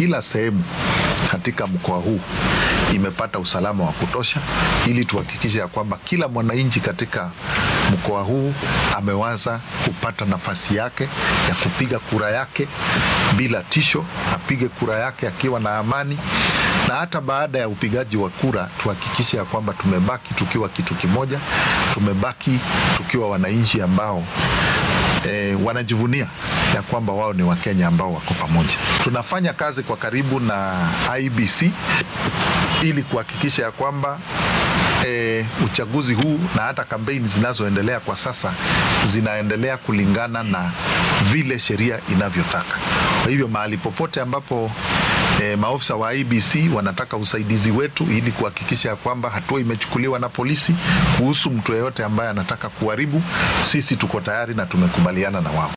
kila sehemu katika mkoa huu imepata usalama wa kutosha, ili tuhakikishe ya kwamba kila mwananchi katika mkoa huu amewaza kupata nafasi yake ya kupiga kura yake bila tisho, apige kura yake akiwa na amani, na hata baada ya upigaji wa kura tuhakikishe ya kwamba tumebaki tukiwa kitu kimoja, tumebaki tukiwa wananchi ambao E, wanajivunia ya kwamba wao ni Wakenya ambao wako pamoja. Tunafanya kazi kwa karibu na IBC ili kuhakikisha ya kwamba e, uchaguzi huu na hata kampeni zinazoendelea kwa sasa zinaendelea kulingana na vile sheria inavyotaka. Kwa hivyo mahali popote ambapo e, maofisa wa IBC wanataka usaidizi wetu ili kuhakikisha ya kwamba hatua imechukuliwa na polisi kuhusu mtu yeyote ambaye anataka kuharibu, sisi tuko tayari na tumekubaliana na wao.